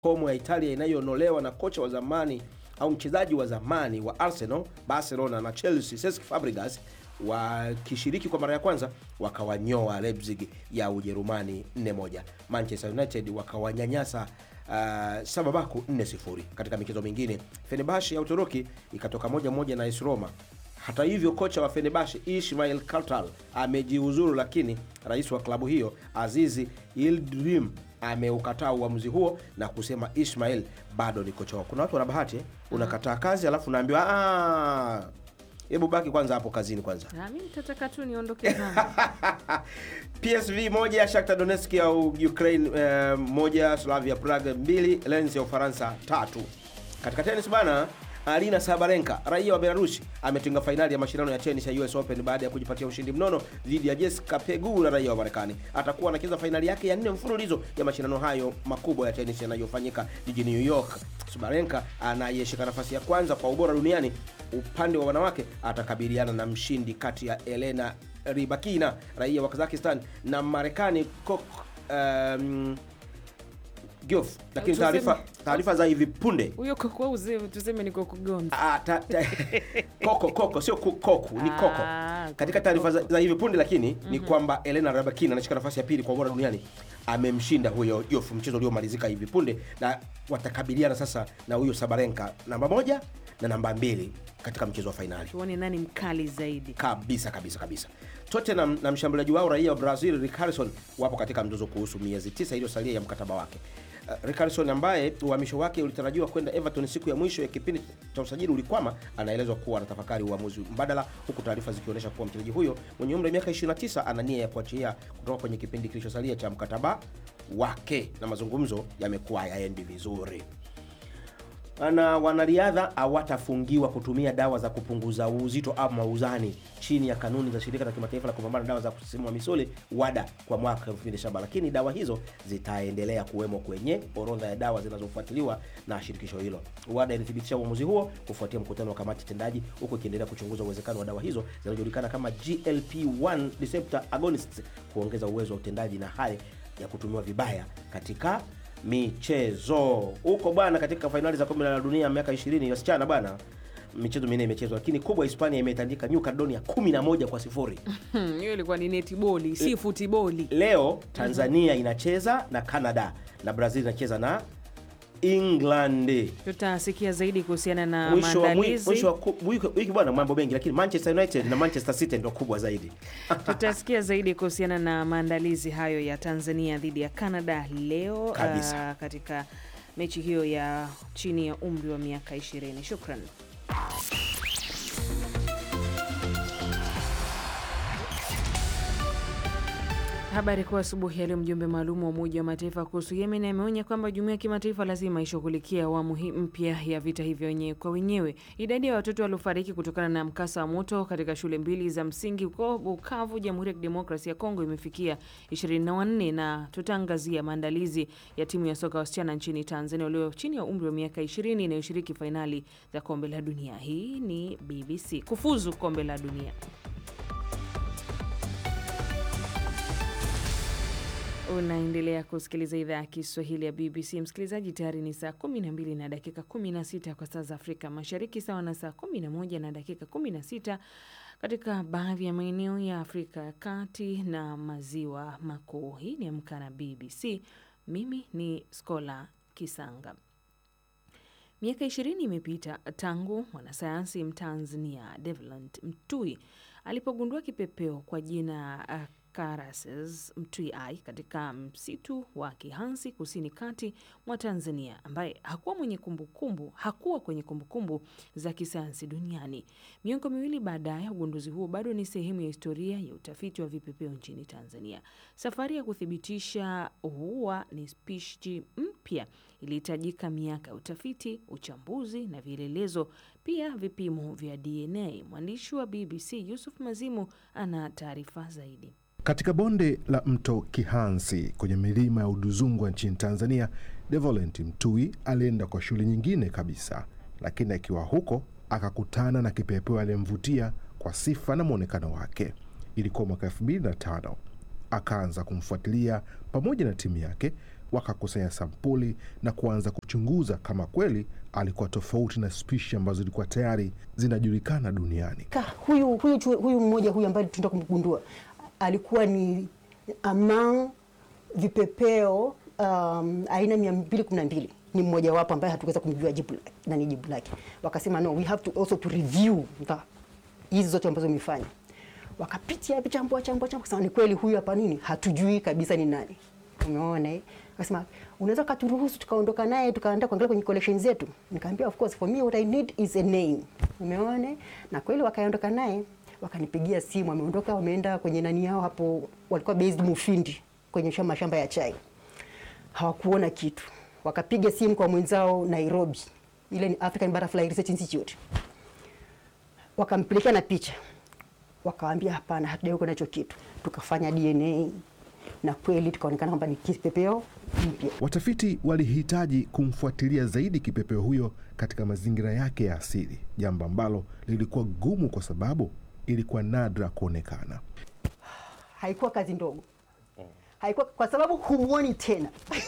komo ya Italia inayoonolewa na kocha wa zamani au mchezaji wa zamani wa Arsenal, Barcelona na Chelsea Cesc Fabregas wakishiriki kwa mara ya kwanza wakawanyoa Leipzig ya Ujerumani 4-1. Manchester United wakawanyanyasa uh, Sababaku 4-0. Katika michezo mingine, Fenerbahce ya Uturuki ikatoka moja moja na AS Roma. Hata hivyo kocha wa Fenerbahce Ismail Kartal amejiuzuru, lakini rais wa klabu hiyo Azizi Yildirim ameukataa uamuzi huo na kusema Ismail bado ni kocha wao. Kuna watu wana bahati eh? unakataa kazi alafu unaambiwa "Ah, hebu baki kwanza hapo kazini kwanza. Ah, mimi nitataka tu niondoke zangu. PSV moja, Shakhtar Donetsk ya U- Ukraine eh, moja, Slavia Prague mbili, Lens ya Ufaransa tatu. Katika tenis bana, Alina Sabalenka raia wa Belarusi ametinga fainali ya mashindano ya tenis ya US Open baada ya kujipatia ushindi mnono dhidi ya Jessica Pegula raia wa Marekani. Atakuwa anacheza fainali yake ya nne mfululizo ya mashindano hayo makubwa ya tenis yanayofanyika jijini New York. Sabalenka anayeshika nafasi ya kwanza kwa ubora duniani upande wa wanawake atakabiliana na mshindi kati ya Elena Rybakina raia wa Kazakhstan na Marekani Kok um, Giof. Lakini Tuseme- taarifa taarifa za hivi punde Huyo koko uzee tuseme ni koko gonzi. Ah, ta, ta, koko koko sio ku- koku ni koko. Ah, Katika taarifa za, za hivi punde lakini ni kwamba Elena Rybakina anashika nafasi ya pili kwa ubora duniani amemshinda huyo Jof mchezo uliomalizika hivi punde, na watakabiliana sasa na huyo Sabalenka namba moja na namba mbili katika mchezo wa fainali Tuone nani mkali zaidi. kabisa kabisa kabisa. Tottenham na mshambuliaji wao raia wa Brazil Richarlison wapo katika mzozo kuhusu miezi tisa iliyosalia ya mkataba wake. Uh, Richarlison ambaye uhamisho wake ulitarajiwa kwenda Everton siku ya mwisho ya kipindi cha usajili ulikwama, anaelezwa kuwa anatafakari uamuzi mbadala, huku taarifa zikionyesha kuwa mchezaji huyo mwenye umri wa miaka 29 ana nia ya kuachia kutoka kwenye kipindi kilichosalia cha mkataba wake, na mazungumzo yamekuwa hayaendi vizuri na wanariadha hawatafungiwa kutumia dawa za kupunguza uzito au mauzani chini ya kanuni za shirika la kimataifa la kupambana na dawa za kusisimua misuli WADA kwa mwaka 2007, lakini dawa hizo zitaendelea kuwemo kwenye orodha ya dawa zinazofuatiliwa na shirikisho hilo. WADA ilithibitisha uamuzi huo kufuatia mkutano wa kamati tendaji, huku ikiendelea kuchunguza uwezekano wa dawa hizo zinazojulikana kama GLP-1 receptor agonists kuongeza uwezo wa utendaji na hali ya kutumiwa vibaya katika michezo huko bwana. Katika fainali za kombe la dunia miaka 20 ya wasichana bwana, michezo minne imechezwa, lakini kubwa Hispania imetandika New Caledonia 11 kwa sifuri. Hmm, Hiyo ilikuwa ni netiboli, si futiboli. Leo Tanzania inacheza na Canada na Brazil inacheza na England. Tutasikia zaidi kuhusiana na Mwisho wa mwi- maandalizi. mwisho wa ku- wiki wiki bwana, mambo mengi, lakini Manchester United na Manchester City ndio kubwa zaidi. Tutasikia zaidi kuhusiana na maandalizi hayo ya Tanzania dhidi ya Canada leo Kabisa. ah, katika mechi hiyo ya chini ya umri wa miaka 20. Shukran. Habari kuu asubuhi ya leo. Mjumbe maalum wa Umoja wa Mataifa kuhusu Yemen ameonya kwamba jumuiya ya kimataifa lazima ishughulikie awamu hii mpya ya vita hivyo wenyewe kwa wenyewe. Idadi ya watoto waliofariki kutokana na mkasa wa moto katika shule mbili za msingi huko Bukavu, Jamhuri ya Kidemokrasia ya Kongo imefikia 24 na tutaangazia maandalizi ya timu ya soka wasichana nchini Tanzania walio chini ya umri wa miaka 20 inayoshiriki fainali za kombe la dunia. Hii ni BBC kufuzu kombe la dunia. Unaendelea kusikiliza idhaa ya Kiswahili ya BBC. Msikilizaji, tayari ni saa 12 na dakika 16 kwa saa za Afrika Mashariki, sawa na saa 11 na dakika 16 katika baadhi ya maeneo ya Afrika ya Kati na Maziwa Makuu. Hii ni Amka na BBC. Mimi ni Skola Kisanga. Miaka ishirini imepita tangu mwanasayansi Mtanzania Devland Mtui alipogundua kipepeo kwa jina uh, Carases mtui ai katika msitu wa Kihansi kusini kati mwa Tanzania, ambaye hakuwa mwenye kumbukumbu hakuwa kwenye kumbukumbu za kisayansi duniani. Miongo miwili baadaye, ugunduzi huo bado ni sehemu ya historia ya utafiti wa vipepeo nchini Tanzania. Safari ya kuthibitisha huwa ni spishi mpya ilihitajika miaka ya utafiti, uchambuzi na vielelezo, pia vipimo vya DNA. Mwandishi wa BBC Yusuf Mazimu ana taarifa zaidi. Katika bonde la mto Kihansi kwenye milima ya Udzungwa nchini Tanzania, Devolent Mtui alienda kwa shule nyingine kabisa, lakini akiwa huko akakutana na kipepeo aliyemvutia kwa sifa na mwonekano wake. Ilikuwa mwaka elfu mbili na tano. Akaanza kumfuatilia pamoja na timu yake wakakusanya sampuli na kuanza kuchunguza kama kweli alikuwa tofauti na spishi ambazo zilikuwa tayari zinajulikana duniani. Ka, huyu, huyu, chu- huyu mmoja huyu ambaye tunataka kumgundua alikuwa ni among vipepeo um, aina mia mbili kumi na mbili ni mmoja wapo ambaye hatuweza kumjua jibu nani jibu lake. Wakasema no we have to also to review the hizi zote ambazo umefanya. Wakapitia chambua chambua chambua, kasema ni kweli huyu hapa nini, hatujui kabisa ni nani. Umeona eh? Akasema unaweza katuruhusu tukaondoka naye tukaenda kuangalia kwenye collection zetu. Nikamwambia of course for me what I need is a name. Umeona? eh? Na kweli wakaondoka naye, wakanipigia simu, wameondoka wameenda kwenye nani yao hapo, walikuwa based Mufindi kwenye shamba shamba ya chai. Hawakuona kitu. Wakapiga simu kwa mwenzao Nairobi. Ile ni African Butterfly Research Institute. Wakampelekea na picha. Wakawaambia hapana, hatujawai kuona hicho kitu. Tukafanya DNA na kweli tukaonekana kwamba ni kipepeo mpya. Watafiti walihitaji kumfuatilia zaidi kipepeo huyo katika mazingira yake ya asili, jambo ambalo lilikuwa gumu kwa sababu ilikuwa nadra kuonekana. haikuwa kazi ndogo, haikuwa kwa sababu humuoni tena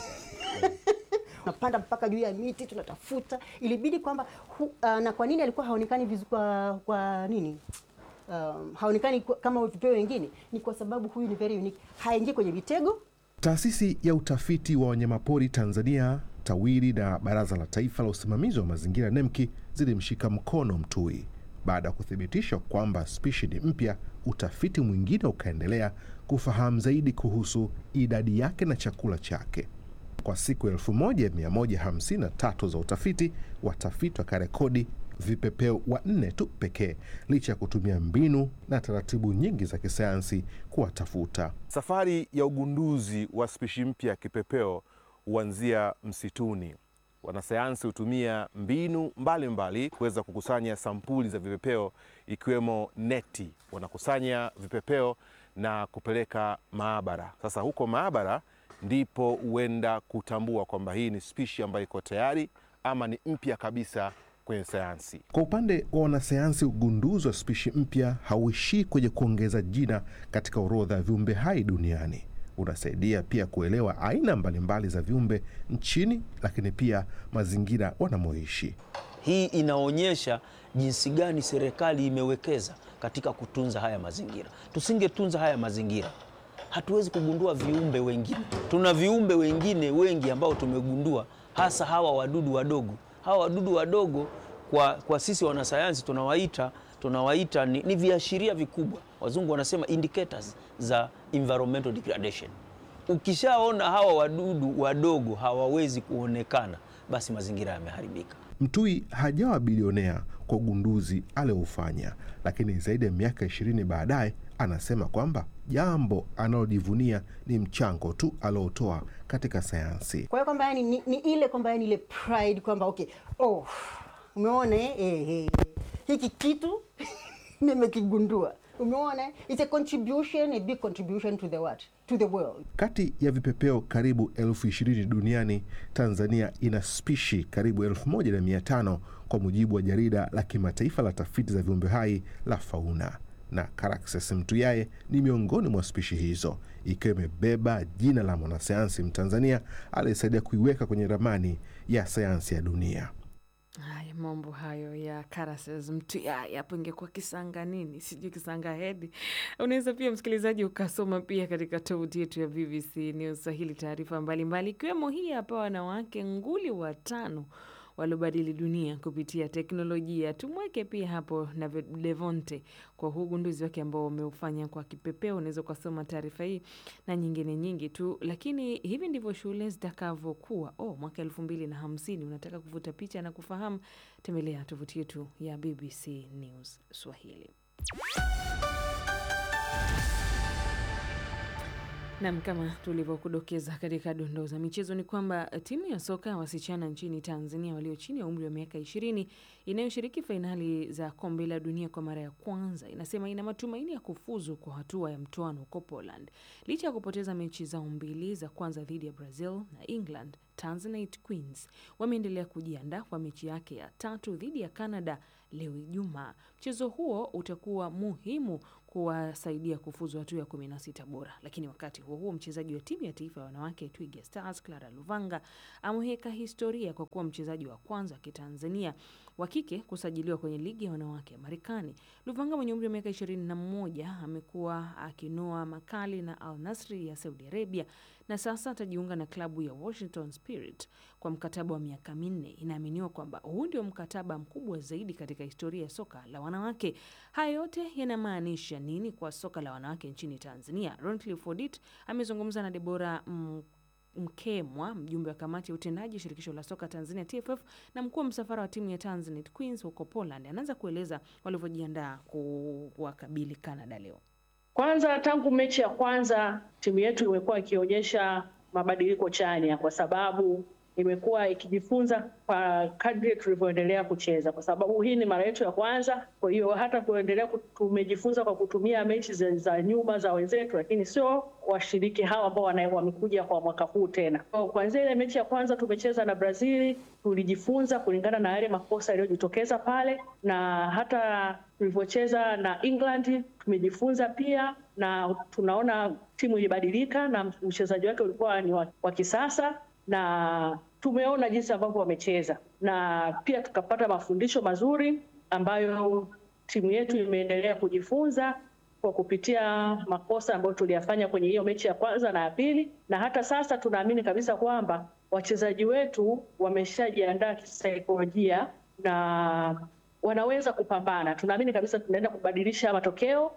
tunapanda mpaka juu ya miti tunatafuta, ilibidi kwamba hu, uh, na kwa nini alikuwa haonekani vizuri kwa, kwa nini um, haonekani kwa- kama vipeo wengine, ni kwa sababu huyu ni very unique, haingii kwenye vitego Taasisi ya utafiti wa wanyamapori Tanzania, TAWIRI na Baraza la Taifa la Usimamizi wa Mazingira NEMKI zilimshika mkono Mtui. Baada ya kuthibitisha kwamba spishi ni mpya, utafiti mwingine ukaendelea kufahamu zaidi kuhusu idadi yake na chakula chake. Kwa siku 1153 za utafiti, watafiti wakarekodi vipepeo wanne tu pekee, licha ya kutumia mbinu na taratibu nyingi za kisayansi kuwatafuta. Safari ya ugunduzi wa spishi mpya ya kipepeo huanzia msituni. Wanasayansi hutumia mbinu mbalimbali kuweza kukusanya sampuli za vipepeo ikiwemo neti. Wanakusanya vipepeo na kupeleka maabara. Sasa huko maabara ndipo huenda kutambua kwamba hii ni spishi ambayo iko tayari ama ni mpya kabisa kwenye sayansi. Kwa upande wa wanasayansi, ugunduzi wa spishi mpya hauishii kwenye kuongeza jina katika orodha ya viumbe hai duniani. Unasaidia pia kuelewa aina mbalimbali za viumbe nchini, lakini pia mazingira wanamoishi. Hii inaonyesha jinsi gani serikali imewekeza katika kutunza haya mazingira. Tusingetunza haya mazingira, hatuwezi kugundua viumbe wengine. Tuna viumbe wengine wengi ambao tumegundua, hasa hawa wadudu wadogo. Hawa wadudu wadogo kwa, kwa sisi wanasayansi tunawaita tunawaita ni, ni viashiria vikubwa, wazungu wanasema indicators za environmental degradation. Ukishaona hawa wadudu wadogo hawawezi kuonekana, basi mazingira yameharibika. Mtui hajawa bilionea kwa ugunduzi alioufanya, lakini zaidi ya miaka ishirini baadaye anasema kwamba jambo analojivunia ni mchango tu aliotoa katika sayansi. Kwa hiyo kwamba yani ni, ni ile kwamba yani ile pride kwamba okay, oh, umeona eh, eh, eh, hiki kitu nimekigundua. Umeona eh? it's a contribution, a big contribution to the what? To the world. Kati ya vipepeo karibu elfu ishirini duniani, Tanzania ina spishi karibu elfu moja na mia tano kwa mujibu wa jarida la kimataifa la tafiti za viumbe hai la Fauna, na Caraxes mtuyaye ni miongoni mwa spishi hizo, ikiwa imebeba jina la mwanasayansi Mtanzania aliyesaidia kuiweka kwenye ramani ya sayansi ya dunia. Haya, mambo hayo ya Caraxes mtuyai hapo ingekuwa kisanga nini, sijui kisanga hedi. Unaweza pia msikilizaji ukasoma pia katika tovuti yetu ya BBC News Swahili taarifa mbalimbali, ikiwemo hii hapa, wanawake nguli watano waliobadili dunia kupitia teknolojia. Tumweke pia hapo na Devonte kwa huu ugunduzi wake ambao umeufanya kwa kipepeo. Unaweza ukasoma taarifa hii na nyingine nyingi tu, lakini hivi ndivyo shule zitakavyokuwa oh, mwaka elfu mbili na hamsini. Unataka kuvuta picha na kufahamu, tembelea tovuti yetu ya BBC News Swahili. Nam, kama tulivyokudokeza katika dondoo za michezo ni kwamba timu ya soka ya wasichana nchini Tanzania walio chini ya umri wa miaka ishirini inayoshiriki fainali za kombe la dunia kwa mara ya kwanza inasema ina matumaini ya kufuzu kwa hatua ya mtoano huko Poland licha ya kupoteza mechi zao mbili za kwanza dhidi ya Brazil na England. Tanzanite Queens wameendelea kujiandaa kwa mechi yake ya tatu dhidi ya Canada leo Ijumaa. Mchezo huo utakuwa muhimu kuwasaidia kufuzu hatua ya 16 bora. Lakini wakati huo huo, mchezaji wa timu ya taifa ya wanawake Twiga Stars Clara Luvanga ameweka historia kwa kuwa mchezaji wa kwanza wa Kitanzania wa kike kusajiliwa kwenye ligi ya wanawake ya Marekani. Luvanga mwenye umri wa miaka 21 amekuwa akinoa makali na Al Nasri ya Saudi Arabia na sasa atajiunga na klabu ya Washington Spirit kwa mkataba wa miaka minne. Inaaminiwa kwamba huu ndio mkataba mkubwa zaidi katika historia ya soka la wanawake. Haya yote yanamaanisha nini kwa soka la wanawake nchini Tanzania? Roncliffe Odit amezungumza na Debora mm, Mkemwa, mjumbe wa kamati ya utendaji shirikisho la soka Tanzania TFF na mkuu wa msafara wa timu ya Tanzanite Queens huko Poland. Anaanza kueleza walivyojiandaa kuwakabili Canada leo. Kwanza, tangu mechi ya kwanza timu yetu imekuwa ikionyesha mabadiliko chanya, kwa sababu imekuwa ikijifunza kwa kadri tulivyoendelea kucheza, kwa sababu hii ni mara yetu ya kwanza. Kwa hiyo hata kuendelea ku- tumejifunza kwa kutumia mechi za, za nyuma za wenzetu, lakini sio washiriki hawa ambao wana- wamekuja kwa mwaka huu tena. Kwa kuanzia ile mechi ya kwanza tumecheza na Brazil, tulijifunza kulingana na yale makosa yaliyojitokeza pale, na hata tulivyocheza na England tumejifunza pia, na tunaona timu ilibadilika na mchezaji wake ulikuwa ni wa, wa kisasa na tumeona jinsi ambavyo wamecheza na pia tukapata mafundisho mazuri ambayo timu yetu imeendelea kujifunza kwa kupitia makosa ambayo tuliyafanya kwenye hiyo mechi ya kwanza na ya pili, na hata sasa tunaamini kabisa kwamba wachezaji wetu wameshajiandaa kisaikolojia na wanaweza kupambana. Tunaamini kabisa tunaenda kubadilisha matokeo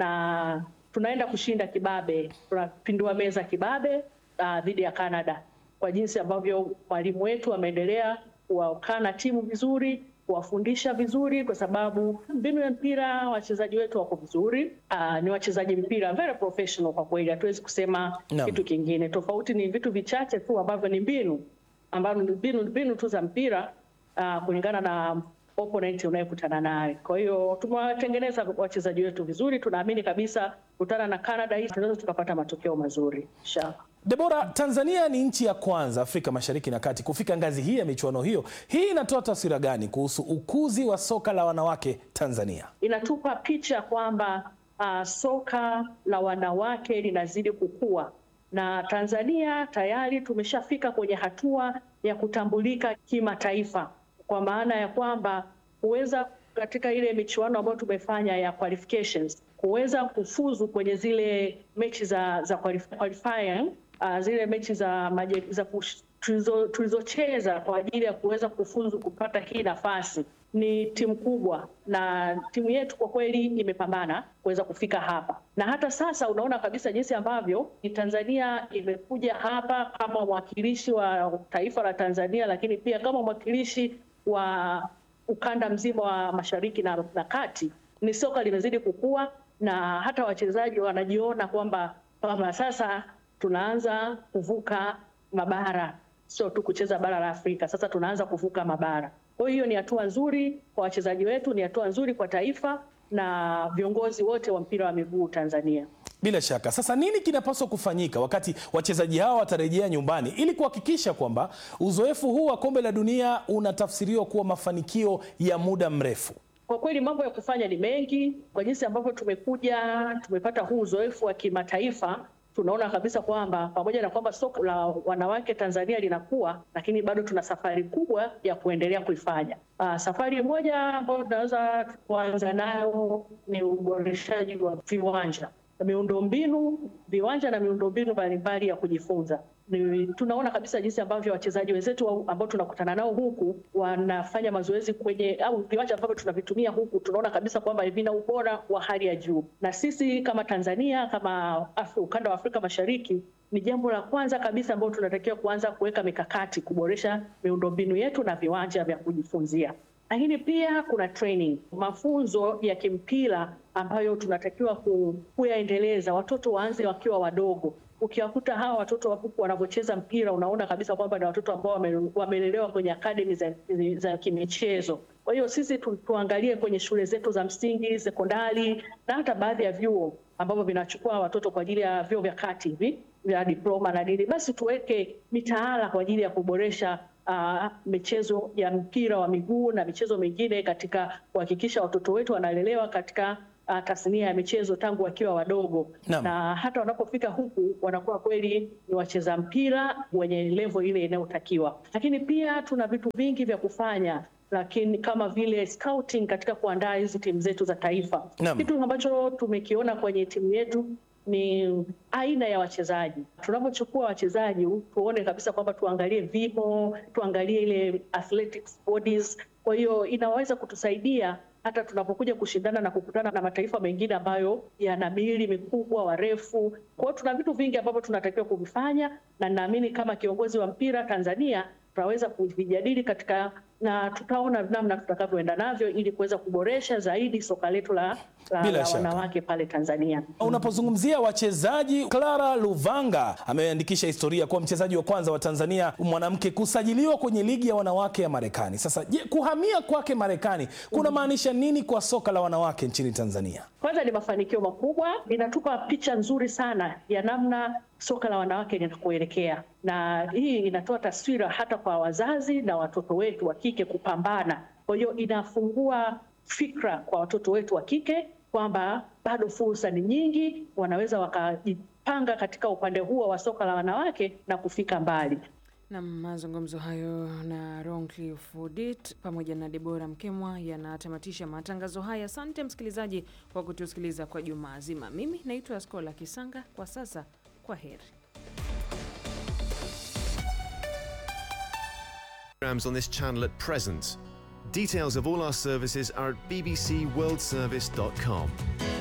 na tunaenda kushinda kibabe, tunapindua meza kibabe uh, dhidi ya Canada kwa jinsi ambavyo mwalimu wetu ameendelea kuwakaa na timu vizuri, kuwafundisha vizuri, kwa sababu mbinu ya mpira wachezaji wetu wako vizuri. Uh, ni wachezaji mpira very professional kwa kweli, hatuwezi kusema Naam. kitu kingine. Tofauti ni vitu vichache tu ambavyo ni mbinu ambavyo ni mbinu, mbinu tu za mpira uh, kulingana na opponent unayekutana naye. Kwa hiyo tumewatengeneza wachezaji wetu vizuri, tunaamini kabisa kutana na Canada hii tunaweza tukapata matokeo mazuri inshallah. Debora, Tanzania ni nchi ya kwanza Afrika Mashariki na Kati kufika ngazi hii ya michuano hiyo. Hii inatoa taswira gani kuhusu ukuzi wa soka la wanawake Tanzania? inatupa picha kwamba uh, soka la wanawake linazidi kukua na Tanzania tayari tumeshafika kwenye hatua ya kutambulika kimataifa, kwa maana ya kwamba kuweza katika ile michuano ambayo tumefanya ya qualifications kuweza kufuzu kwenye zile mechi za za qualif- qualifying uh, zile mechi za maje, za kush- tulizo- tulizocheza kwa ajili ya kuweza kufuzu kupata hii nafasi ni timu kubwa na timu yetu kwa kweli imepambana kuweza kufika hapa, na hata sasa unaona kabisa jinsi ambavyo Tanzania imekuja hapa kama mwakilishi wa taifa la Tanzania, lakini pia kama mwakilishi wa ukanda mzima wa mashariki na, na kati. Ni soka limezidi kukua na hata wachezaji wanajiona kwamba kwamba sasa tunaanza kuvuka mabara, sio tu kucheza bara la Afrika, sasa tunaanza kuvuka mabara. Kwa hiyo ni hatua nzuri kwa wachezaji wetu, ni hatua nzuri kwa taifa na viongozi wote wa mpira wa miguu Tanzania. Bila shaka, sasa nini kinapaswa kufanyika wakati wachezaji hawa watarejea nyumbani ili kuhakikisha kwamba uzoefu huu wa kombe la dunia unatafsiriwa kuwa mafanikio ya muda mrefu? Kwa kweli mambo ya kufanya ni mengi. Kwa jinsi ambavyo tumekuja tumepata huu uzoefu wa kimataifa, tunaona kabisa kwamba pamoja na kwamba soka la wanawake Tanzania linakuwa, lakini bado tuna safari kubwa ya kuendelea kuifanya. Uh, safari moja ambayo tunaweza kuanza nayo ni uboreshaji wa viwanja miundombinu, viwanja na miundombinu mbalimbali ya kujifunza. Ni, tunaona kabisa jinsi ambavyo wachezaji wenzetu wa- ambao tunakutana nao huku wanafanya mazoezi kwenye au viwanja ambavyo tunavitumia huku, tunaona kabisa kwamba vina ubora wa hali ya juu, na sisi kama Tanzania kama Af- ukanda wa Afrika Mashariki ni jambo la kwanza kabisa ambalo tunatakiwa kuanza kuweka mikakati kuboresha miundombinu yetu na viwanja vya kujifunzia lakini pia kuna training, mafunzo ya kimpira ambayo tunatakiwa ku- kuyaendeleza. Watoto waanze wakiwa wadogo. Ukiwakuta hawa watoto wa huku wanavyocheza mpira, unaona kabisa kwamba ni watoto ambao wame- wamelelewa kwenye akademi za, za kimichezo. Kwa hiyo sisi tu, tuangalie kwenye shule zetu za msingi, sekondari na hata baadhi ya vyuo ambavyo vinachukua watoto kwa ajili ya vyuo vya kati hivi vya diploma na nini, basi tuweke mitaala kwa ajili ya kuboresha uh, michezo ya mpira wa miguu na michezo mingine katika kuhakikisha watoto wetu wanalelewa katika uh, tasnia ya michezo tangu wakiwa wadogo Naam. na hata wanapofika huku wanakuwa kweli ni wacheza mpira wenye level ile inayotakiwa. Lakini pia tuna vitu vingi vya kufanya lakini kama vile scouting katika kuandaa hizi timu zetu za taifa. Naam. Kitu ambacho tumekiona kwenye timu yetu ni aina ya wachezaji. Tunapochukua wachezaji, tuone kabisa kwamba tuangalie vimo, tuangalie ile athletics bodies. Kwa hiyo inaweza kutusaidia hata tunapokuja kushindana na kukutana na mataifa mengine ambayo yana miili mikubwa, warefu. Kwa hiyo tuna vitu vingi ambavyo tunatakiwa kuvifanya, na ninaamini kama kiongozi wa mpira Tanzania tutaweza kuvijadili katika na tutaona namna tutakavyoenda navyo ili kuweza kuboresha zaidi soka letu la, la, Bila la shaka. wanawake pale Tanzania. Unapozungumzia wachezaji, Clara Luvanga ameandikisha historia kuwa mchezaji wa kwanza wa Tanzania mwanamke kusajiliwa kwenye ligi ya wanawake ya Marekani. Sasa je, kuhamia kwake Marekani kuna maanisha nini kwa soka la wanawake nchini Tanzania? Kwanza ni mafanikio makubwa, inatupa picha nzuri sana ya namna soka la wanawake linakoelekea, na hii inatoa taswira hata kwa wazazi na watoto wetu wa kike kupambana. Kwa hiyo inafungua fikra kwa watoto wetu wa kike kwamba bado fursa ni nyingi, wanaweza wakajipanga katika upande huo wa soka la wanawake na kufika mbali. Na mazungumzo hayo na Roncliffe Odit pamoja na Debora Mkemwa yanatamatisha matangazo haya. Asante msikilizaji kwa kutusikiliza kwa jumaa zima. Mimi naitwa Skola Kisanga. Kwa sasa, kwa heri. programs on this channel at present. Details of all our services are at bbcworldservice.com.